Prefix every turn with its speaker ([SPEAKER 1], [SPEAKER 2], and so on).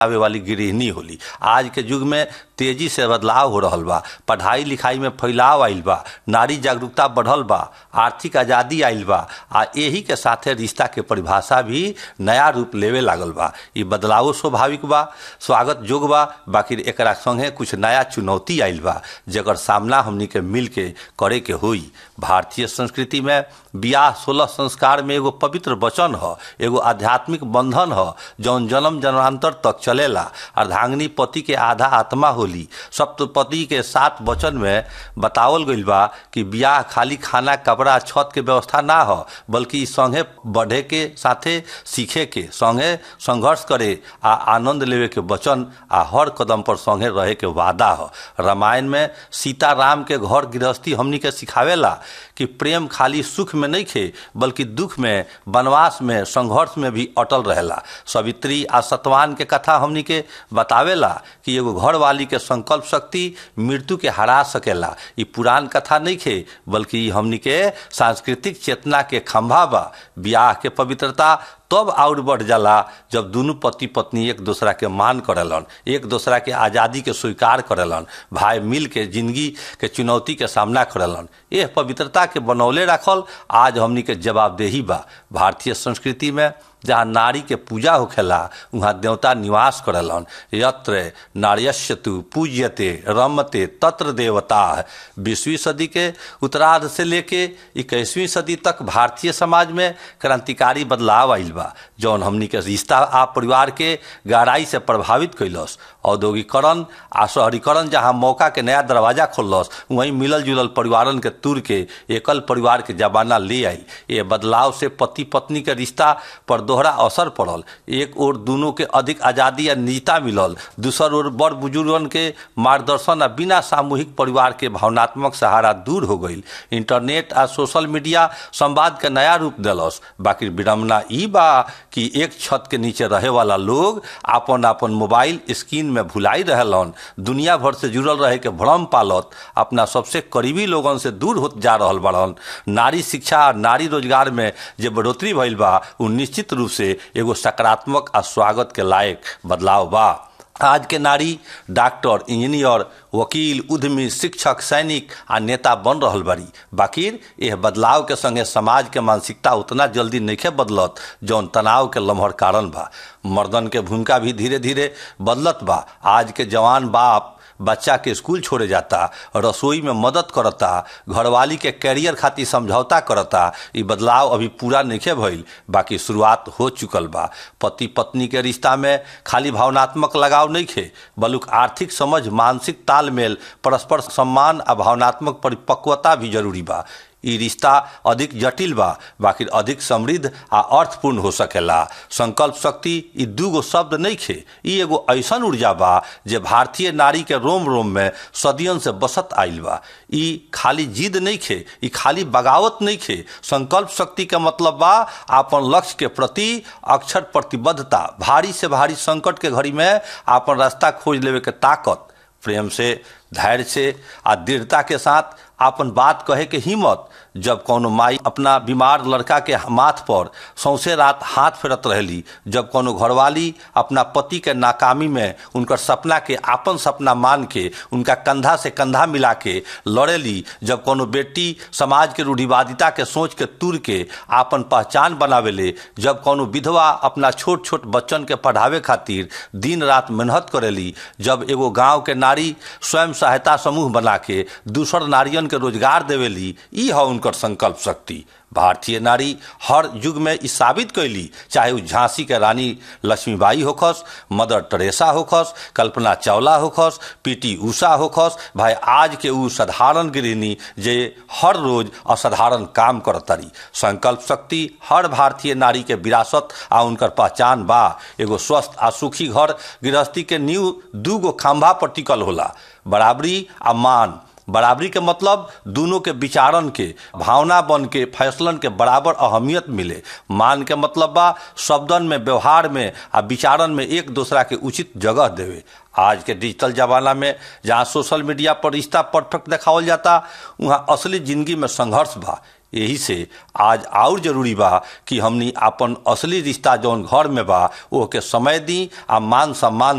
[SPEAKER 1] आवे वाली गृहिणी होली आज के युग में तेजी से बदलाव हो रहल बा पढ़ाई लिखाई में फैलाव आइल बा नारी जागरूकता बढ़ल बा आर्थिक आज़ादी आइल बा आ यही के साथे रिश्ता के परिभाषा भी नया रूप लेवे लागल बा ई बदलाव स्वाभाविक बा स्वागत योग्य बा बाकी एकरा संगे कुछ नया चुनौती आइल बा जकर सामना हमनी के मिल के करे के होई भारतीय संस्कृति में बियाह सोलह संस्कार में एगो पवित्र वचन ह एगो आध्यात्मिक बंधन ह जौन जन्म जन्मांतर तक चलेला अर्धांगिनी पति के आधा आत्मा होली सप्तपति के सात वचन में बतावल गइल बा कि बियाह खाली खाना कपड़ा छत के व्यवस्था ना हो बल्कि संगे बढ़े के साथे सीखे के संगे संघर्ष करे आ आनंद लेवे के वचन आ हर कदम पर संगे रहे के वादा हो रामायण में सीता राम के घर गृहस्थी हमनी के सिखावेला कि प्रेम खाली सुख में नहीं खे बल्कि दुख में वनवास में संघर्ष में भी अटल रहेला सवित्री आ सतवान के कथा हमनी के बतावेला कि एगो घर वाली के संकल्प शक्ति मृत्यु के हरा सकेला ई पुरान कथा नहीं खे बल्कि हमनी के सांस्कृतिक चेतना के खंभा बा ब्याह के पवित्रता तब और बढ़ जाला जब दोनों पति पत्नी एक दूसरा के मान करेलन एक दूसरा के आज़ादी के स्वीकार करेलन भाई मिल के जिंदगी के चुनौती के सामना करेलन यह पवित्रता के बनौले रखल आज हमनी के जवाबदेही बा भारतीय संस्कृति में जहाँ नारी के पूजा होखेला वहाँ देवता निवास करेलन यत्र नार्यस्य तु पूज्यते रमते तत्र देवता बीसवीं सदी के उत्तरार्ध से लेके इक्कीसवीं सदी तक भारतीय समाज में क्रांतिकारी बदलाव आइल बा जौन हमनी के रिश्ता आ परिवार के गहराई से प्रभावित कैलस औद्योगिकरण आ शहरीकरण जहाँ मौका के नया दरवाजा खोलस वहीं मिलल जुलल परिवारन के तुर के एकल परिवार के जमाना ले आई ये बदलाव से पति पत्नी के रिश्ता पर दोहरा असर पड़ल एक ओर दोनों के अधिक आज़ादी आ निजता मिलल दूसर ओर बड़ बुजुर्गन के मार्गदर्शन आ बिना सामूहिक परिवार के भावनात्मक सहारा दूर हो गई इंटरनेट आ सोशल मीडिया संवाद के नया रूप दिलस बाकी विडम्बना ई बा कि एक छत के नीचे रहे वाला लोग आपन आपन मोबाइल स्क्रीन में भुलाई रहलन दुनिया भर से जुड़ल रहे के भ्रम पालत अपना सबसे करीबी लोगन से दूर होत जा रहल बड़न नारी शिक्षा आ नारी रोजगार में जे बढ़ोतरी भइल बा उ निश्चित रूप से एगो सकारात्मक आ स्वागत के लायक बदलाव बा आज के नारी डॉक्टर इंजीनियर वकील उद्यमी शिक्षक सैनिक आ नेता बन रहल बारी बाकिर यह बदलाव के संगे समाज के मानसिकता उतना जल्दी नहीं बदलत जौन तनाव के लम्हर कारण बा मर्दन के भूमिका भी धीरे धीरे बदलत बा आज के जवान बाप बच्चा के स्कूल छोड़े जाता रसोई में मदद करता घरवाली के कैरियर खातिर समझौता करता ये बदलाव अभी पूरा नहीं भइल बाकी शुरुआत हो चुकल बा पति पत्नी के रिश्ता में खाली भावनात्मक लगाव नहीं खे बल्कि आर्थिक समझ मानसिक तालमेल परस्पर सम्मान आ भावनात्मक परिपक्वता भी जरूरी बा ई रिश्ता अधिक जटिल बा बाकी अधिक समृद्ध आ अर्थपूर्ण हो सकेला संकल्प शक्ति ई दूगो शब्द नहीं खे ई एगो ऐसन ऊर्जा बा जे भारतीय नारी के रोम रोम में सदियन से बसत आइल बा ई खाली जिद नहीं खे ई खाली बगावत नहीं खे संकल्प शक्ति के मतलब बा आपन लक्ष्य के प्रति अक्षर प्रतिबद्धता भारी से भारी संकट के घड़ी में आपन रास्ता खोज लेवे के ताकत प्रेम से धैर्य से आ दृढ़ता के साथ आपन बात कहे के हिम्मत जब कोनो माई अपना बीमार लड़का के माथ पर सौंसे रात हाथ फेरत रहली जब कोनो घरवाली अपना पति के नाकामी में उनकर सपना के आपन सपना मान के उनका कंधा से कंधा मिला के लड़ेली जब कोनो बेटी समाज के रूढ़िवादिता के सोच के तुर के आपन पहचान बनावेले जब कोनो विधवा अपना छोट छोट बच्चन के पढ़ावे खातिर दिन रात मेहनत करेली जब एगो गांव के नारी स्वयं सहायता समूह बना के दूसर नारियन के रोजगार देवेली ई है उनकर संकल्प शक्ति भारतीय नारी हर युग में ई साबित कैली चाहे उ झांसी के रानी लक्ष्मीबाई होखस मदर टेरेसा होखस कल्पना चावला होखस पीटी उषा होखस भाई आज के उ साधारण गृहिणी जे हर रोज असाधारण काम करतरी संकल्प शक्ति हर भारतीय नारी के विरासत आ उनकर पहचान बा एगो स्वस्थ आ सुखी घर गृहस्थी के नींव दूगो खंभा पर टिकल होला बराबरी आ मान बराबरी के मतलब दोनों के विचारन के भावना बन के फैसलन के बराबर अहमियत मिले मान के मतलब बा शब्दन में व्यवहार में आ विचारन में एक दूसरा के उचित जगह देवे आज के डिजिटल जमाना में जहाँ सोशल मीडिया पर रिश्ता परफेक्ट देखावल जाता वहाँ असली जिंदगी में संघर्ष बा यही से आज और जरूरी बा कि हमनी अपन असली रिश्ता जौन घर में बा ओके समय दी आ मान सम्मान